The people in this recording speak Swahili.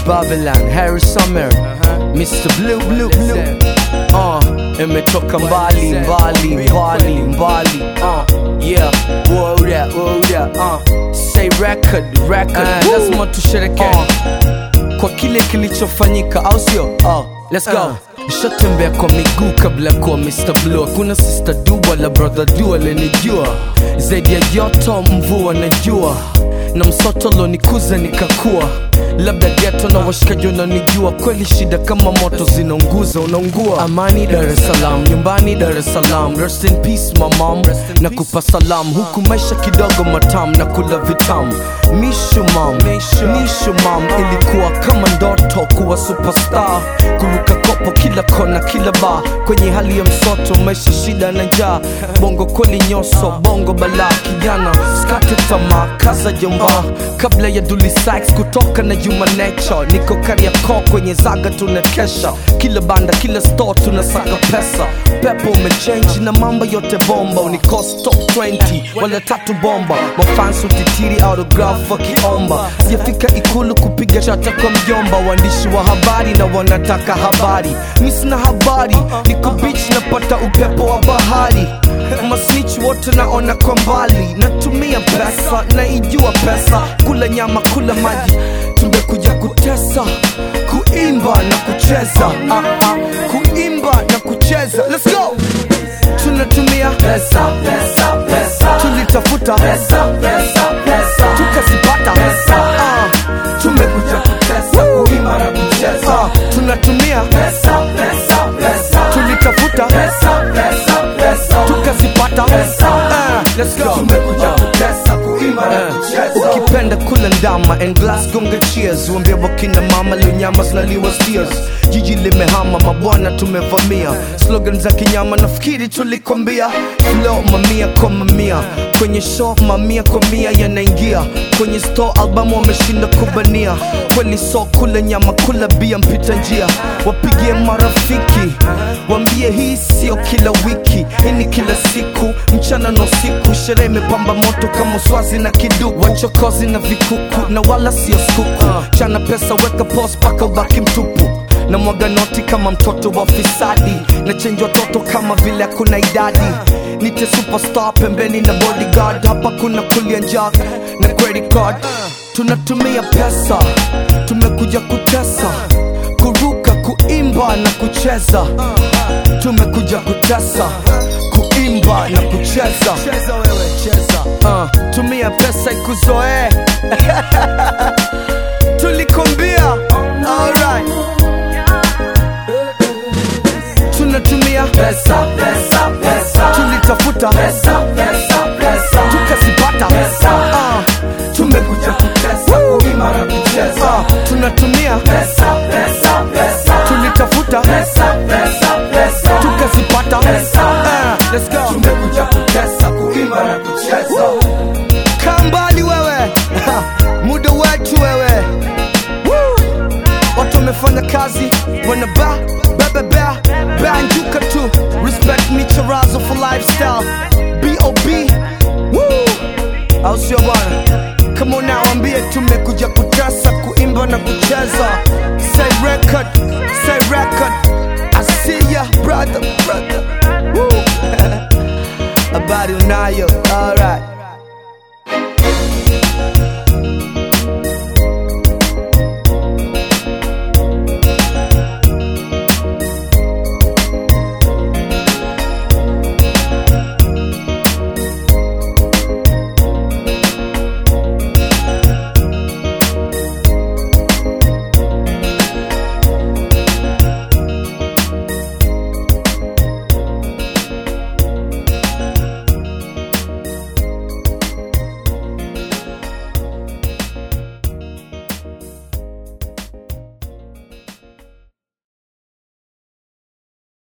Babylon, Harry Summer, Mr. Blue Blue Blue. Uh, imetoka mbali mbali mbali mbali. Uh, yeah, whoa that, whoa that. Uh, say record record. Uh, lazima tusherekee uh, kwa kile kilichofanyika, au sio? Uh, let's go. Nishatembea kwa miguu kabla ya kuwa Mr. Blue. Hakuna sister du wala brother du alenijua zaidi ya joto, mvua na jua na msoto lonikuza nikakua labda geto na washikaji wananijua kweli shida kama moto zinaunguza unaungua amani dar es salaam nyumbani dar es salaam rest in peace my mom na kupa salam huku maisha kidogo matam na kula vitamu mishu mam mishu mam ilikuwa kama ndoto kuwa superstar kuruka kopo kila kona kila ba kwenye hali ya msoto maisha shida na njaa bongo kweli nyoso bongo balaa kijana skate tamaa kaza jomba kabla ya Dully Sykes kutoka na Juma Nature niko Kariakoo kwenye zaga tunakesha kila banda kila store tunasaka pesa pepo umechange na mambo yote bomba unikost top 20 wala tatu bomba mafans utitiri autograph wakiomba sijafika ikulu kupiga chata kwa mjomba waandishi wa habari na wanataka habari mi sina habari niko beach napata upepo wa bahari masnich wote naona kwa mbali natumia pesa naijua pesa kula nyama kula maji tumekuja kutesa kuimba na kucheza ah, ah, kuimba na kucheza Let's go tunatumia pesa, pesa, pesa. tulitafuta pesa, pesa, pesa. tukazipata pesa. Ah, tumekuja kutesa kuimba na kucheza ah, tunatumia pesa, pesa, pesa. tulitafuta pesa, pesa, pesa. tukazipata pesa. Ah, let's go tumekuja kutesa kuimba na kucheza ukipenda kula ndama and glass gonga cheers uambie wakina mama leo nyama zinaliwa steers jiji limehama mabwana tumevamia slogan za kinyama nafikiri tulikwambia flow mamia kwa mamia kwenye show mamia kwa mia yanaingia kwenye store albamu wameshinda kubania kweli so kula nyama kula bia mpita njia wapigie marafiki wambie hii sio kila wiki hii ni kila siku mchana na usiku sherehe imepamba moto kama swazi na kiduku wachokozi na vikuku na wala sio skuku chana pesa weka pos paka ubaki mtupu na mwaga noti kama mtoto wa fisadi na chenji watoto kama vile hakuna idadi nite superstar pembeni na bodyguard hapa kuna kulia njak na credit card tunatumia pesa tumekuja kutesa kuruka kuimba na kucheza tumekuja kutesa kuimba na kucheza uh, tumia pesa ikuzoee tulikombia alright tunatumia pesa, pesa, pesa. tulitafuta pesa, pesa, pesa. tukazipata pesa. Ah, tumekuja kutesa kuima na kucheza ah, tunatumia pesa, pesa, pesa. tulitafuta pesa, pesa, pesa. tukazipata pesa. Ah, let's go tumekuja kutesa kuima na kucheza kaa mbali wewe Ha, muda wetu wewe Woo! watu wamefanya kazi wanaba bebebea banjuka tu respect micharazo for lifestyle bob Woo! au sio bwana kama unawambie tumekuja kutesa kuimba na kucheza say record say record I see ya brother brother Woo! habari unayo alright